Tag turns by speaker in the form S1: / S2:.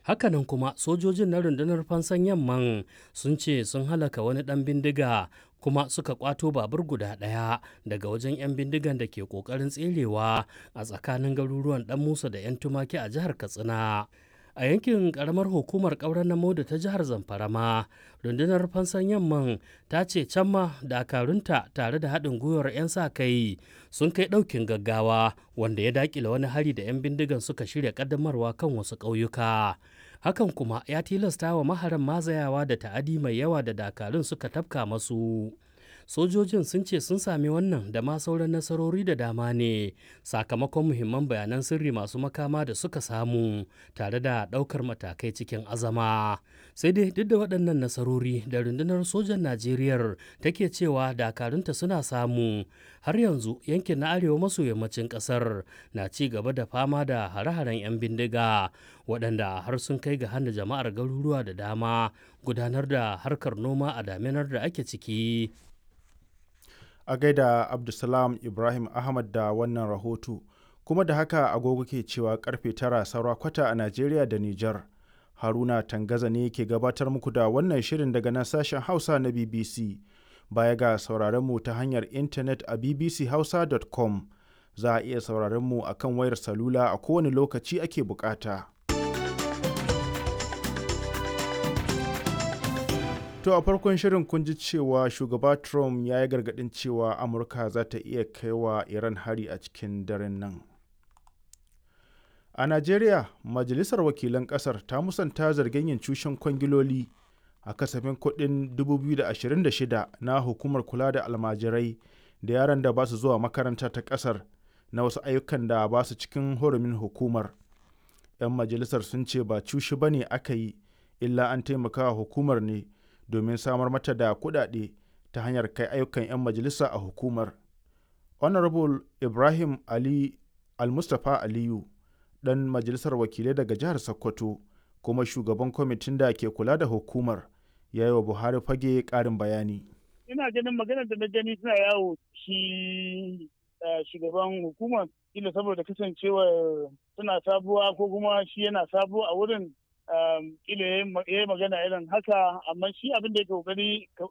S1: hakanan kuma sojojin na rundunar fansan yamman sun ce sun halaka wani ɗan bindiga kuma suka kwato babur guda ɗaya daga wajen 'yan bindigan da ke ƙoƙarin tserewa a tsakanin garuruwan ɗan musa da 'yan tumaki a jihar katsina a yankin karamar hukumar ƙauren namo da ta jihar zamfara ma rundunar fansan yamman ta ce can ma dakarunta tare da haɗin gwiwar 'yan sa kai sun kai ɗaukin gaggawa wanda ya daƙile wani hari da 'yan bindigan suka shirya ƙaddamarwa kan wasu ƙauyuka hakan kuma ya tilasta wa maharan mazayawa da ta'adi mai yawa da dakarun suka tafka masu sojojin sun ce sun sami wannan da ma sauran nasarori da dama ne sakamakon muhimman bayanan sirri masu makama da suka samu tare da ɗaukar matakai cikin azama sai dai duk da waɗannan nasarori da rundunar sojan najeriya take cewa dakarunta suna samu har yanzu yankin na arewa maso yammacin ƙasar na ci gaba da fama da hare-haren 'yan bindiga waɗanda har sun kai ga hana jama'ar garuruwa da dama gudanar da harkar noma a daminar da ake ciki
S2: a gaida abdulsalam ibrahim ahmad da wannan rahoto kuma da haka agogo ke cewa karfe tara saura kwata a najeriya da nijar haruna tangaza ne ke gabatar muku da wannan shirin daga nan sashen hausa na bbc baya ga sauraron mu ta hanyar intanet a bbchausa.com za a iya sauraron mu a kan wayar salula a kowane lokaci ake bukata. To a farkon shirin kun ji cewa shugaba Trump ya yi gargaɗin cewa Amurka za ta iya kai wa Iran hari a cikin daren nan. A Najeriya, Majalisar Wakilan ƙasar ta musanta zargin yin cushen kwangiloli a kasafin kuɗin 2026 na hukumar kula da almajirai da yaran da ba su zuwa makaranta ta ƙasar na wasu ayyukan da ba su cikin hurumin hukumar. 'Yan majalisar sun ce ba cushi ba ne aka yi, illa an taimaka hukumar ne. domin samar mata da kuɗaɗe ta hanyar kai ayyukan 'yan majalisa a hukumar. Honorable Ibrahim Ali Almustapha Aliyu, ɗan majalisar wakilai daga jihar Sokoto, kuma shugaban kwamitin da ke kula da hukumar, ya yi wa Buhari fage ƙarin bayani.
S3: Ina ganin maganar da na gani suna yawo shi shugaban hukumar, ila saboda kasancewar suna sabuwa ko kuma shi yana sabuwa a wurin kila ya yi magana irin haka amma shi abin da ya kokari